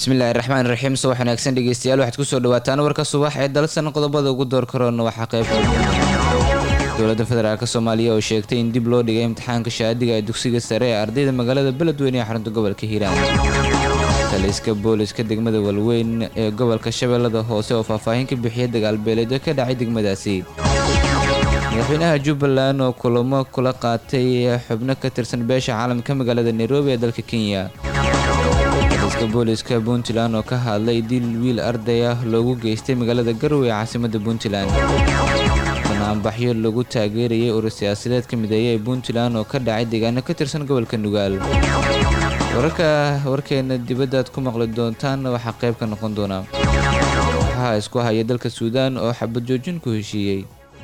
bismillahi raxmaan raxiim subax wanaagsan dhegeystayaal waxaad kusoo dhawaataan warka subax ee dalsan qodobada ugu door karoona waxaa qayb dowladda federaalk soomaaliya oo sheegtay in dib loo dhigay imtixaanka shaadiga ee dugsiga sare ee ardayda magaalada beledweyne ee xarunta gobolka hiiraan taliska booliska degmada walweyn ee gobolka shabeellada hoose oo faahfaahin ka bixiyay dagaalbeeleedyo ka dhacay degmadaasi madaxweynaha jubbaland oo kulamo kula qaatay xubno ka tirsan beesha caalamka magaalada nairobi ee dalka kenya taliska booliska puntland oo ka hadlay dil wiil arday ah loogu geystay magaalada garowe ee caasimada puntland banaanbaxyo lagu taageerayay urur siyaasadeed ka mideeya ee puntland oo ka dhacay deegaano ka tirsan gobolka nugaal wararka warkeena dibaddaad ku maqli doontaan waxaa qayb ka noqon doona waxaa isku haya dalka suudaan oo xabad joojin ku heshiiyey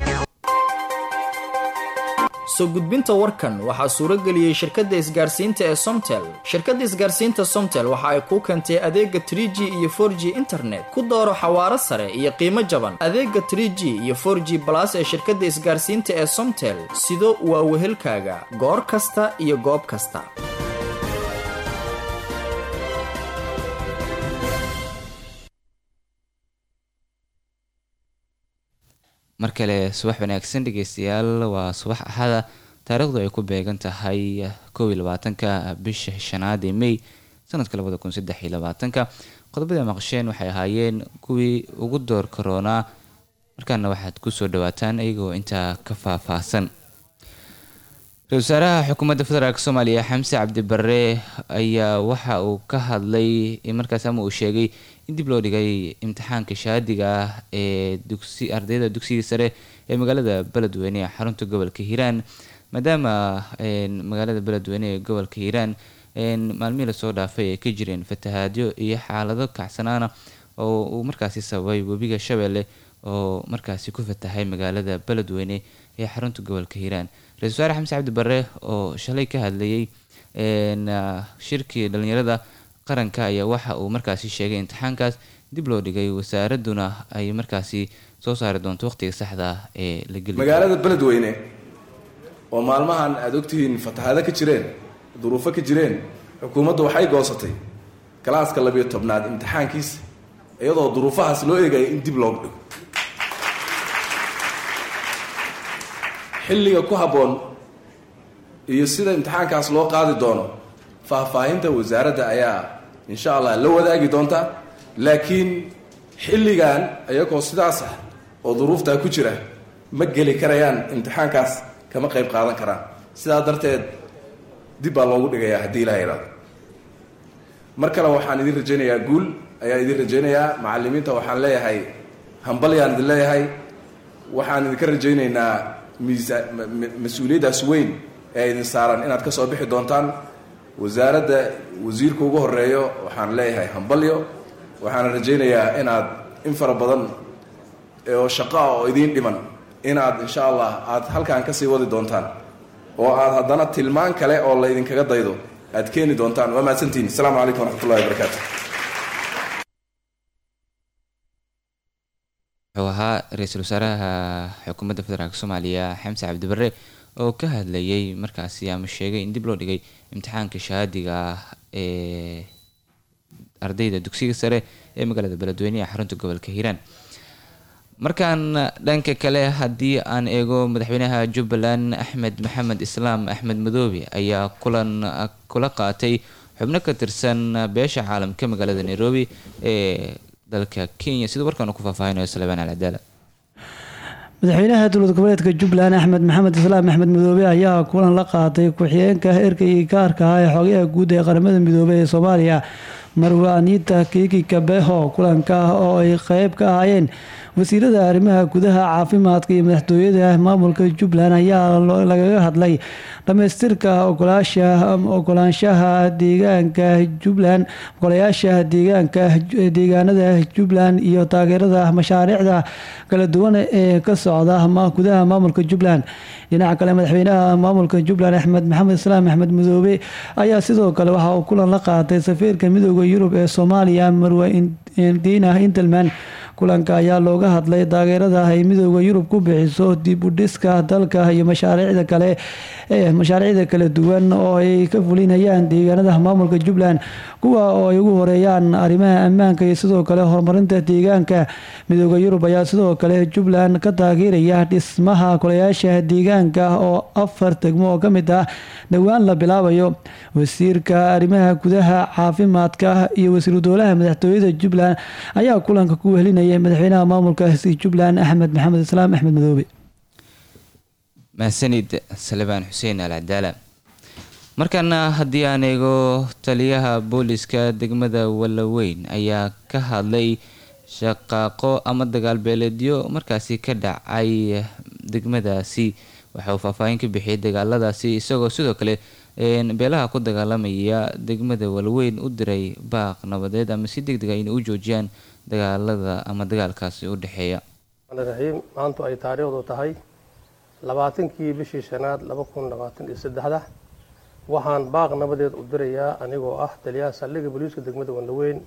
soo gudbinta warkan waxaa suuro geliyey shirkadda isgaarsiinta ee somtel shirkadda isgaarsiinta somtel waxa ay kuu keentay adeega trie g iyo for g internet ku dooro xawaaro sare iyo qiimo jaban adeega trie g iyo for g balas ee shirkadda isgaarsiinta ee somtel sido waa wehelkaaga goor kasta iyo goob kasta mar kale subax wanaagsan dhegeystayaal waa subax axada taariikhdu ay ku beegan tahay kow iyo labaatanka bisha shanaad ee may sanadka labada kun saddex iyo labaatanka qodobada maqasheen waxay ahaayeen kuwii ugu door karoonaa markaana waxaad kusoo dhawaataan iyagoo intaa ka faahfaahsan ra-isul wasaaraha xukuumadda federaalk soomaaliya xamse cabdi barre ayaa waxa uu ka hadlay markaas ama uu sheegay in dib loo dhigay imtixaanka shaadiga ah ee dugsi ardayda dugsiga sare ee magaalada beledweyne ee xarunta gobolka hiiraan maadaama magaalada beledweyne ee gobolka hiiraan maalmihii lasoo dhaafay ay ka jireen fatahaadyo iyo xaalado kacsanaana oo uu markaasi sababay webiga shabeelle oo markaasi ku fatahay magaalada beledweyne ee xarunta gobolka hiiraan ra-isul wasaare xamse cabdi barre oo shalay ka hadlayay shirkii dhalinyarada qaranka ayaa waxa uu markaasi sheegay imtixaankaas dib loo dhigay wasaaraduna ay markaasi soo saari doonto waqtiga saxda ee la geli magaalada beledweyne oo maalmahan aada ogtihiin fatahaado ka jireen duruufo ka jireen xukuumaddu waxay goosatay galaaska labiyo tobnaad imtixaankiisa iyadoo duruufahaas loo eegaya in dib loogu dhigo xilliga ku habboon iyo sida imtixaankaas loo qaadi doono faahfaahinta wasaaradda ayaa insha allah la wadaagi doonta laakiin xilligan iyagoo sidaas ah oo duruuftaa ku jira ma geli karayaan imtixaankaas kama qayb qaadan karaan sidaa darteed dib baa loogu dhigayaa haddii ilaha idhaado mar kale waxaan idin rajaynayaa guul ayaan idin rajaynayaa macalimiinta waxaan leeyahay hambalyaan idin leeyahay waxaan idinka rajaynaynaa miisa mas-uuliyaddaas weyn ee idin saaran inaad ka soo bixi doontaan wasaaradda wasiirka ugu horeeyo waxaan leeyahay hambalyo waxaana rajaynayaa inaad in fara badan oo shaqo ah oo idiin dhiman inaad insha allah aad halkan kasii wadi doontaan oo aad haddana tilmaan kale oo la idinkaga daydo aad keeni doontaan waa mahadsantihin asalaamu calaykum waraxmatullahi wabarakaatu wuxuu ahaa ra-iisul wasaaraha xukuumadda federaalk soomaaliya xamse cabdi barre oo ka hadlayay markaasi ama sheegay in dib loo dhigay imtixaanka shahaadiga ah ee ardayda dugsiga sare ee magaalada beledweyne ee xarunta gobolka hiiraan markaan dhanka kale haddii aan eego madaxweynaha jubbaland axmed maxamed islaam axmed madoobe ayaa kulan kula qaatay xubno ka tirsan beesha caalamka magaalada nairobi ee dalka kenya sida warkaan ku faahfaahinayo salebaan alcadaala madaxweynaha dowlad goboleedka jubbaland axmed maxamed islaam axmed midoobe ayaa kulan la qaatay ku-xigeenka erkay gaarka ah ee xogayaha guud ee qaramada midoobey ee soomaaliya marwe anita kiki kabeho kulanka oo ay qeyb ka ahaayeen wasiirada arrimaha gudaha caafimaadka iyo madaxtooyada maamulka jubbaland ayaa lagaga hadlay dhamaystirka ogolaanshaha deegaanka jubbaland ogolayaasha deegaanka deegaanada jubbaland iyo taageerada mashaariicda kala duwan ee ka socda gudaha maamulka jubbaland dhinaca kale madaxweynaha maamulka jubbaland axmed maxamed islaam axmed midoobe ayaa sidoo kale waxa uu kulan la qaatay safiirka midooda yurub ee soomaaliya marwe diina intelman kulanka ayaa looga hadlay taageerada ay midooda yurub ku bixiso dib u dhiska dalka iyo mashaariicda kale ee mashaariicda kala duwan oo ay ka fulinayaan deegaanada maamulka jubbaland kuwa oo ay ugu horeeyaan arrimaha ammaanka iyo sidoo kale horumarinta deegaanka midooda yurub ayaa sidoo kale jubbaland ka taageeraya dhismaha kolayaasha deegaanka oo afar degmo oo kamid ah dhowaan la bilaabayo wasiirka arrimaha gudaha caafimaadka iyo wasiiru dowlaha madaxtooyada jubbaland ayaa kulanka ku wehelinayay madaxweynaha maamulkaasi jubbaland axmed maxamed islaam axmed madoobe mahadsanid salebaan xuseen al cadaala markaana haddii aan eego taliyaha booliska degmada wallaweyn ayaa ka hadlay shaqaaqo ama dagaalbeeleedyo markaasi ka dhacay degmadaasi waxa uu faahfaahin ka bixiyay dagaaladaasi isagoo sidoo kale beelaha ku dagaalamaya degmada wallaweyn u diray baaq nabadeed ama si deg dega inay u joojiyaan dagaalada ama dagaalkaasi u dhexeeya raxiim maantu ay taariikhdu tahay labaatankii bishii shanaad laba kun labaatan iyo saddexda waxaan baaq nabadeed u dirayaa anigoo ah taliyaha saldhigga booliiska degmada wallaweyn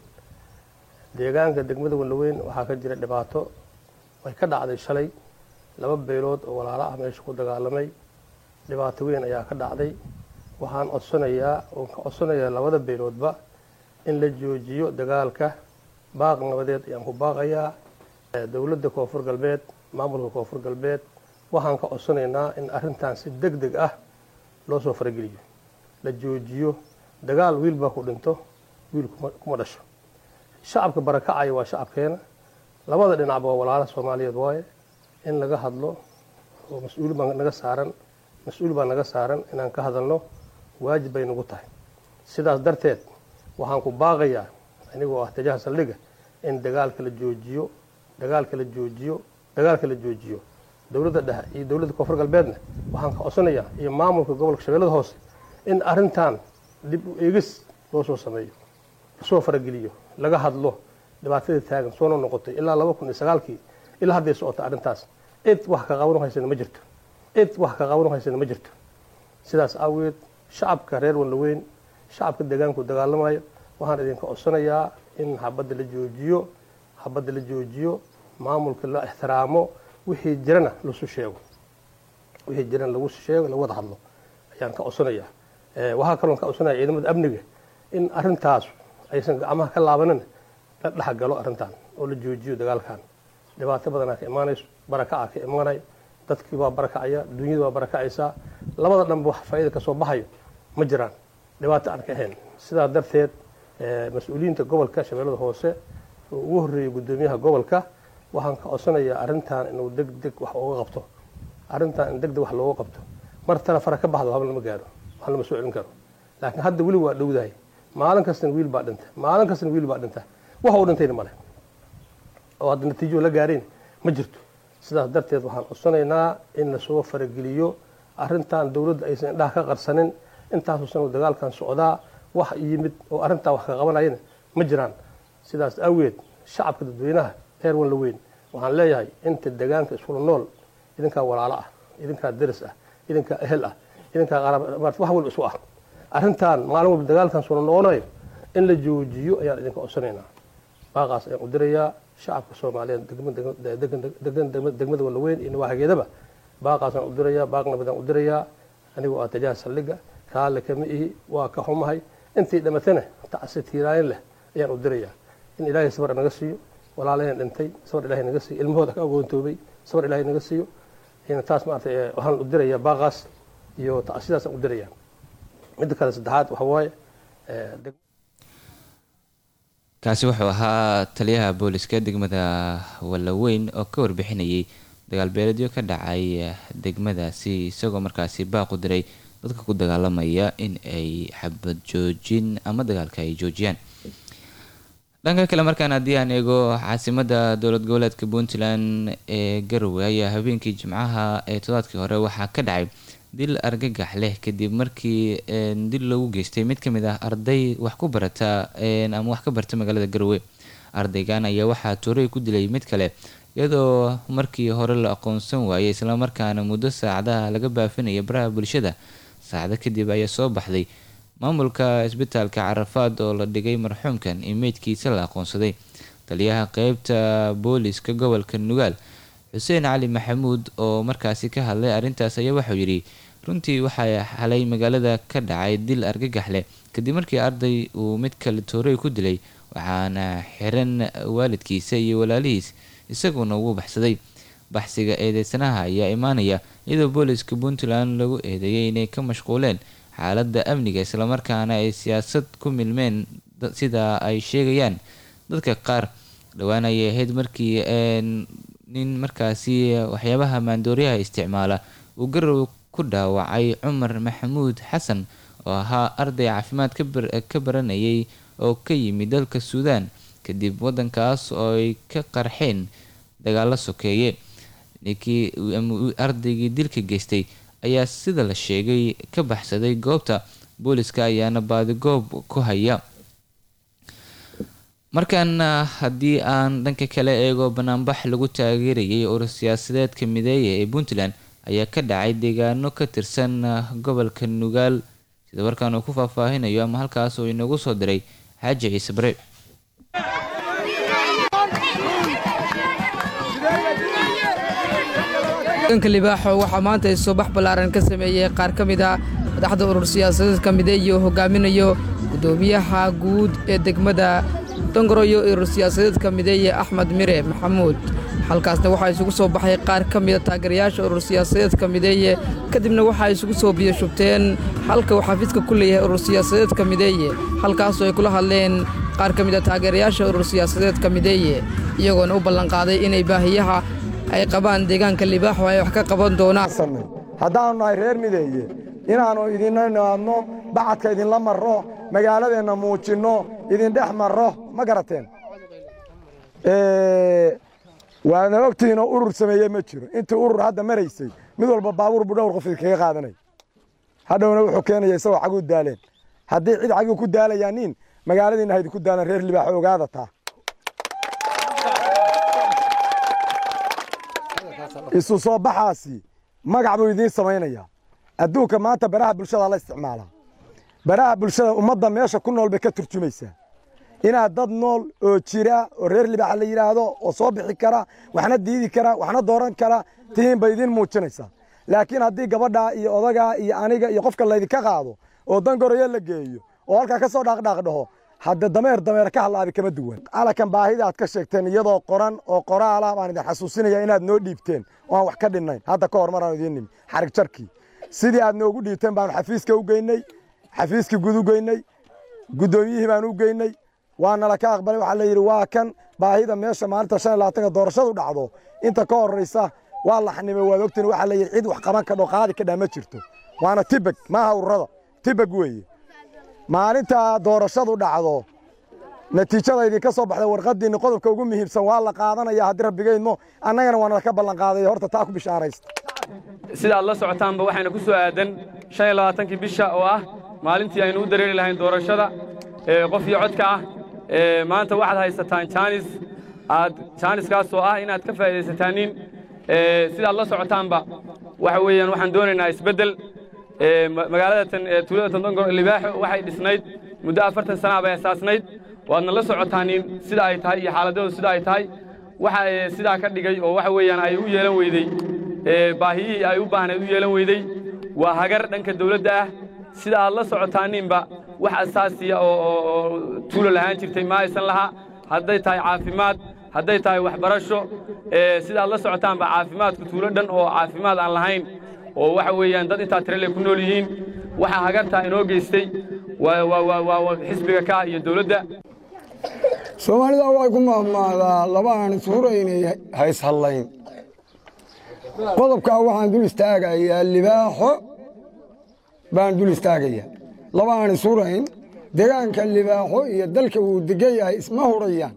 deegaanka degmada wallaweyn waxaa ka jira dhibaato way ka dhacday shalay laba beelood oo walaalo ah meesha ku dagaalamay dhibaato weyn ayaa ka dhacday waxaan codsanayaa oon ka codsanayaa labada beeloodba in la joojiyo dagaalka baaq nabadeed ayaan ku baaqayaa dowladda koonfur galbeed maamulka koonfur galbeed waxaan ka codsanaynaa in arrintan si deg deg ah loo soo farageliyo la joojiyo dagaal wiil baa ku dhinto wiil kuma dhasho shacabka barakacaya waa shacabkeena labada dhinacba waa walaala soomaaliyeed waaye in laga hadlo oo mas-uul baa naga saaran mas-uul baa naga saaran inaan ka hadalno waajib bay nagu tahay sidaas darteed waxaan ku baaqayaa anigoo ah tajaha saldhigga in dagaalka la joojiyo dagaalka la joojiyo dagaalka la joojiyo dowladda dhexe iyo dowladda koonfur galbeedna waxaan ka codsanayaa iyo maamulka gobolka shabeellada hoose in arrintan dib u eegis loo soo sameeyo lasoo farageliyo laga hadlo dhibaatadii taagan soona noqotay ilaa laba kun iyo sagaalkii ilaa hadday socota arrintaas cid wax ka qaban haysana ma jirto cid wax ka qaban haysana ma jirto sidaas aageed shacabka reer wallaweyn shacabka deegaanku dagaalamayo waxaan idinka codsanayaa in habadda la joojiyo habadda la joojiyo maamulka la ixtiraamo wixii jirana lasu sheego wixii jirana lagu sheego lagu wada hadlo ayaan ka codsanayaa waxaa kaloon ka codsanaya ciidamada amniga in arrintaas aysan gacmaha ka laabanin la dhexgalo arrintan oo la joojiyo dagaalkan dhibaato badanaa ka imaanayso barakaca ka imaanay dadkii baa barakacaya dunyada baa barakacaysaa labada dhanba wax faa'iida kasoo baxayo ma jiraan dhibaato aan ka ahayn sidaa darteed mas-uuliyiinta gobolka shabeellada hoose oo ugu horreeyay guddoomiyaha gobolka waxaan ka codsanayaa arrintan inuu deg deg wax uga qabto arrintan in deg deg wax looga qabto mar tale fara ka baxdo haba lama gaaro wax lama soo celin karo laakiin hadda weli waa dhowdahay maalin kastana wiil baa dhinta maalin kastana wiil baa dhinta wax uu dhintayna male oo hadda natiijo la gaarayn ma jirto sidaas darteed waxaan codsanaynaa in lasoo farageliyo arrintan dowladda aysan indhaha ka qarsanin intaasoo sano dagaalkan socdaa wax yimid oo arrintaa wax ka qabanayana ma jiraan sidaas awgeed shacabka dadweynaha reer wallaweyn waxaan leeyahay inta deegaanka iskula nool idinkaa walaalo ah idinkaa deris ah idinkaa ehel ah idinkaa wax walba isu ah arrintan maalin walba dagaalkan sula noqonayo in la joojiyo ayaan idinka codsanaynaa baaqaas ayaan u dirayaa shacabka soomaaliyeed degmada wallaweyn iyo nawaaxigeedaba baaqaasaan u dirayaa baaq nabadaan u dirayaa anigoo ah tajaha saldhigga raalle kama ihi waa ka xumahay intii dhamatana tacsi tiiraayin leh ayaan u dirayaa in ilaahay sabar naga siiyo walaalaheen dhintay sabar ilahay naga siiyo ilmahooda ka agoontoobay sabar ilahay naga siiyo taas maarata waxaan u dirayaa baaqaas iyo tacsidaasaan u dirayaa midda kale saddexaad waxa waaye kaasi wuxuu ahaa taliyaha booliska degmada wallaweyn oo ka warbixinayay dagaalbeeledyo ka dhacay degmadaasi isagoo markaasi baaq u diray dadka ku dagaalamaya in ay xabad joojin ama dagaalka ay joojiyaan dhanka kale markaan haddii aan eego caasimada dowlad goboleedka puntland ee garowe ayaa habeenkii jimcaha ee todobaadkii hore waxaa ka dhacay dil argagax leh kadib markii dil loogu geystay mid kamid ah arday wax ku barata ama wax ka barta magaalada garowe ardaygan ayaa waxaa toorey ku dilay mid kale iyadoo markii hore la aqoonsan waayay islamarkaana muddo saacadaha laga baafinaya baraha bulshada saacado kadib ayaa soo baxday maamulka isbitaalka carafaad oo la dhigay marxuumkan in meydkiisa la aqoonsaday taliyaha qeybta booliska gobolka nugaal xuseen cali maxamuud oo markaasi ka hadlay arrintaas ayaa waxau yidhi runtii waxaa xalay magaalada ka dhacay dil argagax leh kadib markii arday uu mid kale toorey ku dilay waxaana xiran waalidkiisa iyo walaalihiis isaguna wuu baxsaday baxsiga eedeysanaha ayaa imaanaya iyadoo booliska puntland lagu eedeeyay inay ka mashquuleen xaaladda amniga islamarkaana ay siyaasad ku milmeen sida ay sheegayaan dadka qaar dhowaan ayay ahayd markii nin markaasi waxyaabaha maandooriyaha isticmaala uu garow ku dhaawacay cumar maxamuud xasan oo ahaa arday caafimaad ka baranayay oo ka yimid dalka suudaan kadib wadankaas oo ay ka qarxeen dagaalo sokeeye ninkii ardaygii dilka geystay ayaa sida la sheegay ka baxsaday goobta booliska ayaana baadigoob ku haya markaana haddii aan dhanka kale eego banaanbax lagu taageerayay urur siyaasadeedka mideeya ee puntland ayaa ka dhacay deegaano ka tirsan gobolka nugaal sida warkaan uu ku faahfaahinayo ama halkaas uu inagu soo diray xaaji ciise bare deegaanka libaaxo waxaa maanta isubax ballaaran ka sameeyey qaar ka mid a madaxda urur siyaasadeedka mideeya oo hogaaminayo guddoomiyaha guud ee degmada dongoroyo urur siyaasadeedka mideeye axmed mire maxamuud halkaasna waxaa isugu soo baxay qaar ka mida taageerayaasha urur siyaasadeedka mideeye kadibna waxaa isugu soo biyoshubteen halka uu xafiiska ku leeyahay urur siyaasadeedka mideeye halkaasoo ay kula hadleen qaar ka mida taageerayaasha urur siyaasadeedka mideeye iyagoona u ballanqaaday inay baahiyaha ay qabaan deegaanka libaaxo ay wax ka qaban doonaan haddaannu nahay reer mideeye inaannu idinna nimaadno bacadka idinla marro magaaladeenna muujinno idindhex marro ma garateen waadna ogtihiinoo urur sameeye ma jiro intii urur hadda maraysay mid walba baabuur buu dhowr qof idinkaga qaadanay hadhowna wuxuu keenaya isagoo caguu daaleen haddii cid caguu ku daalayaa nin magaaladiinna ha idinku daalan reer libaaxo ogaada taa isu soo baxaasi magac buu idiin samaynayaa adduunka maanta baraha bulshada la isticmaalaa baraha bulshada ummadda meesha ku nool bay ka turjumaysaa inaad dad nool oo jira oo reer libaaxa la yidhaahdo oo soo bixi kara waxna diidi kara waxna dooran kara tihiin bay idiin muujinaysaa laakiin haddii gabadhaa iyo odagaa iyo aniga iyo qofka laydinka qaado oo dangoroyo la geeyo oo halkaa ka soo dhaaqdhaaq dhaho hadda dameer dameer ka hadlaabi kama duwan alakan baahida aad ka sheegteen iyadoo qoran oo qoraala baan idin xasuusinaya inaad noo dhiibteen oo aan wax ka dhinnayn hadda ka hor maraan idiin nimi xarig jarkii sidii aad noogu dhiibteen baanu xafiiska u geynay xafiiskii gud u geynay guddoomiyihii baan u geynay waa nala ka aqbalay waxaa la yidhi waa kan baahida meesha maalinta shan iyo labaatanka doorashadu dhacdo inta ka horraysa waa la xanimay waad ogtiin waxaa la yidhi cid wax qaban kadho qaadi kadhaa ma jirto waana tibag maaha ururada tibag weeye maalinta doorashadu dhacdo natiijada idinka soo baxda warqadiinni qodobka ugu muhiimsan waa la qaadanaya haddii rabbigeydmo annagana waa nala ka ballanqaaday horta taa ku bishaaraysta sida aad la socotaanba waxayna ku soo aadan shan iyo labaatankii bisha oo ah maalintii aynu u dareeri lahayn doorashada qof iyo codka ah maanta waxaad haysataan jaanis aad jaaniskaas oo ah inaad ka faa'idaysataaniin sidaad la socotaanba waxa weeyaan waxaan doonaynaa isbeddel magaaladatan tuulada tandongo libaaxo waxay dhisnayd muddo afartan sanaa bay asaasnayd waadna la socotaaniin sida ay tahay iyo xaaladoodu sida ay tahay waxa sidaa ka dhigay oo waxa weeyaan ay u yeelan weydey baahiyihii ay u baahnayd u yeelan weydey waa hagar dhanka dawladda ah sida aad la socotaaniinba wax asaasiya oo tuulo lahaan jirtay ma aysan lahaa hadday tahay caafimaad hadday tahay waxbarasho sida aad la socotaanba caafimaadku tuulo dhan oo caafimaad aan lahayn oo waxa weeyaan dad intaa tirale ku nool yihiin waxaa hagartaa inoo geystay waa xisbiga ka iyo dawladda soomaalida waxay ku mahmaadaa laba aan isuhuraynay hayshadlayn qodobkaa waxaan dul istaagayaa libaaxo baan dul istaagayaa laba aan ishurayn degaanka libaaxo iyo dalka uu degan yahay isma hurayaan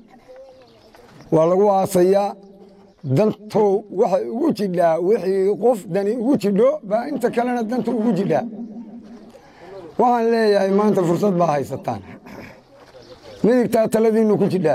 waa lagu aasayaa dantow waxay ugu jidhaa wixii qof dani ugu jidho baa inta kalena danta ugu jidhaa waxaan leeyahay maanta fursad baa haysataan midigtaa taladiinnu ku jidhaa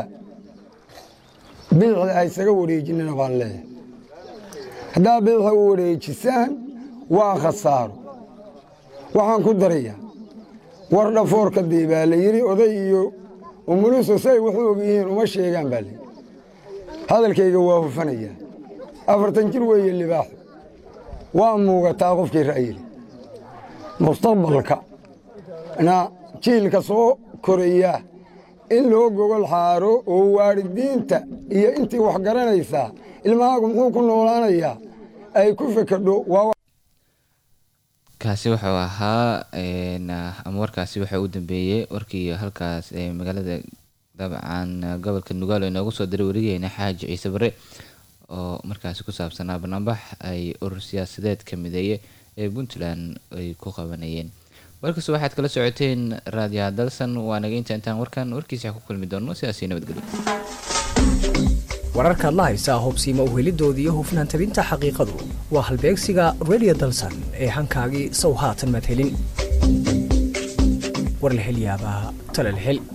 bidixda haysaga wareejinana baan leeyahay haddaa bidixda u wareejisaan waa khasaaro waxaan ku darayaa war dhafoorka dii baa la yidhi oday iyo umuliso say wuxuu og yihiin uma sheegaan baa lii hadalkayga waa hufanayaa afartan jir weeye libaaxu waa muugataa qofkii ra'yili mustaqbalka na jiilka soo koraya in loo gogol xaaro oo waalidiinta iyo intii wax garanaysaa ilmahaagu muxuu ku noolaanayaa ay ku fekedho waa kaasi wuxuu ahaa ama warkaasi waxa u dambeeyey warkii halkaas ee magaalada dabcan gobolka nugaalo inoogu soo diray warigeena xaaji ciise bare oo markaasi ku saabsanaa banaanbax ay urur siyaasadeed ka mideeye ee puntland ay ku qabanayeen warkaas waxaad kala socoteen raadiyaha dalsan waa naga inta intaan warkan warkiisa ku kulmi doono sidaasi nabadgelyo wararkaad la haysaa hubsiima uhelidoodii iyo hufnaan tabinta xaqiiqadu waa halbeegsiga radio dalsan ee hankaagii sow haatan madhelin war la hel yaabaa tala la hel